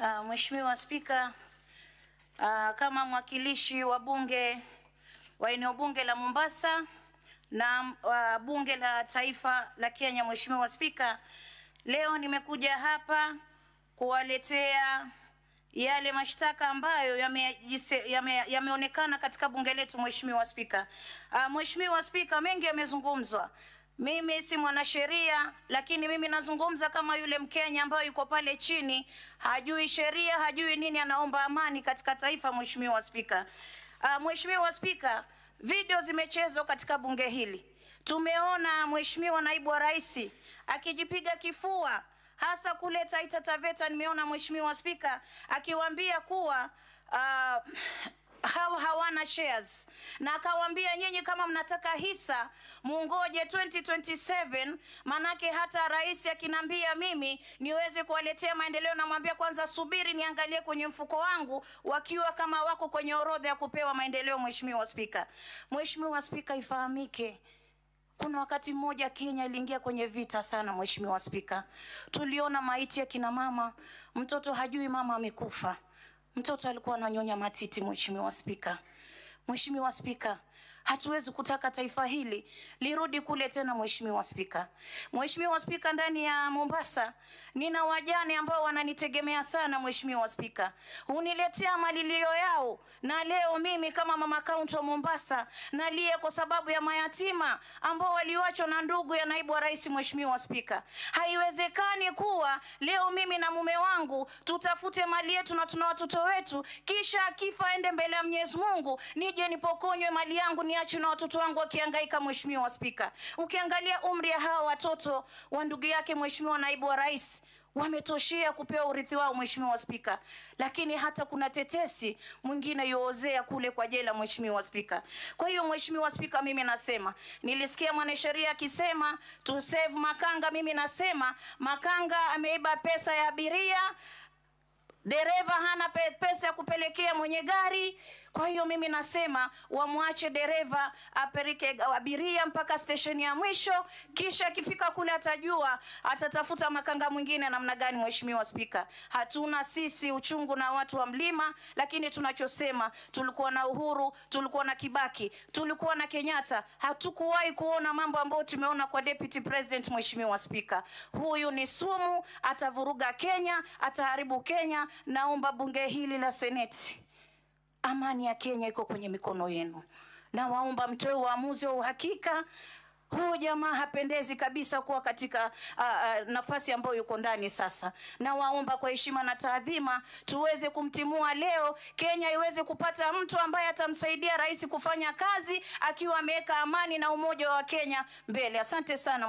Uh, Mheshimiwa Spika, uh, kama mwakilishi wa bunge wa eneo bunge la Mombasa na uh, bunge la taifa la Kenya, Mheshimiwa Spika, leo nimekuja hapa kuwaletea yale mashtaka ambayo yameonekana yame, yame katika bunge letu Mheshimiwa Spika. Uh, Mheshimiwa Spika, mengi yamezungumzwa. Mimi si mwanasheria, lakini mimi nazungumza kama yule Mkenya ambaye yuko pale chini, hajui sheria, hajui nini, anaomba amani katika taifa. Mheshimiwa Spika, uh, Mheshimiwa Spika, video zimechezwa katika bunge hili. Tumeona Mheshimiwa naibu wa rais akijipiga kifua hasa kule Taita Taveta. Nimeona Mheshimiwa Spika akiwaambia kuwa uh, hawa hawana shares na akawaambia nyinyi kama mnataka hisa mungoje 2027 manake hata rais akinambia mimi niweze kuwaletea maendeleo namwambia kwanza subiri niangalie kwenye mfuko wangu wakiwa kama wako kwenye orodha ya kupewa maendeleo mheshimiwa spika mheshimiwa spika ifahamike kuna wakati mmoja Kenya iliingia kwenye vita sana, mheshimiwa spika. Tuliona maiti ya kina mama, mtoto hajui mama amekufa, mtoto alikuwa ananyonya matiti. Mheshimiwa spika, mheshimiwa spika, hatuwezi kutaka taifa hili lirudi kule tena. Mheshimiwa spika, mheshimiwa spika, ndani ya Mombasa nina wajane ambao wananitegemea sana. Mheshimiwa spika, huniletea malilio yao, na leo mimi kama mama kaunti wa Mombasa nalia kwa sababu ya mayatima ambao waliwachwa na ndugu ya naibu wa rais. Mheshimiwa spika, haiwezekani kuwa leo mimi na mume wangu tutafute mali yetu na tuna watoto wetu, kisha akifa aende mbele ya Mwenyezi Mungu nije nipokonywe mali yangu niache na watoto wangu wakihangaika. Mheshimiwa Spika, ukiangalia umri ya hawa watoto wa ndugu yake Mheshimiwa naibu wa rais wametoshea kupewa urithi wao Mheshimiwa Spika, lakini hata kuna tetesi mwingine yoozea kule kwa jela Mheshimiwa Spika. Kwa hiyo Mheshimiwa Spika, mimi nasema nilisikia mwanasheria akisema to save Makanga. Mimi nasema Makanga ameiba pesa ya abiria dereva hana pe pesa ya kupelekea mwenye gari. Kwa hiyo mimi nasema wamwache dereva apeleke abiria mpaka stesheni ya mwisho, kisha akifika kule atajua atatafuta makanga mwingine namna gani. Mheshimiwa Spika, hatuna sisi uchungu na watu wa mlima, lakini tunachosema tulikuwa na Uhuru, tulikuwa na Kibaki, tulikuwa na Kenyatta, hatukuwahi kuona mambo ambayo tumeona kwa deputy president. Mheshimiwa Spika, huyu ni sumu, atavuruga Kenya, ataharibu Kenya. Naomba bunge hili la seneti amani ya Kenya iko kwenye mikono yenu, na waomba mtoe uamuzi wa uhakika. Huyu jamaa hapendezi kabisa kuwa katika uh, uh, nafasi ambayo yuko ndani sasa, na waomba kwa heshima na taadhima tuweze kumtimua leo, Kenya iweze kupata mtu ambaye atamsaidia rais kufanya kazi akiwa ameweka amani na umoja wa Kenya mbele. Asante sana.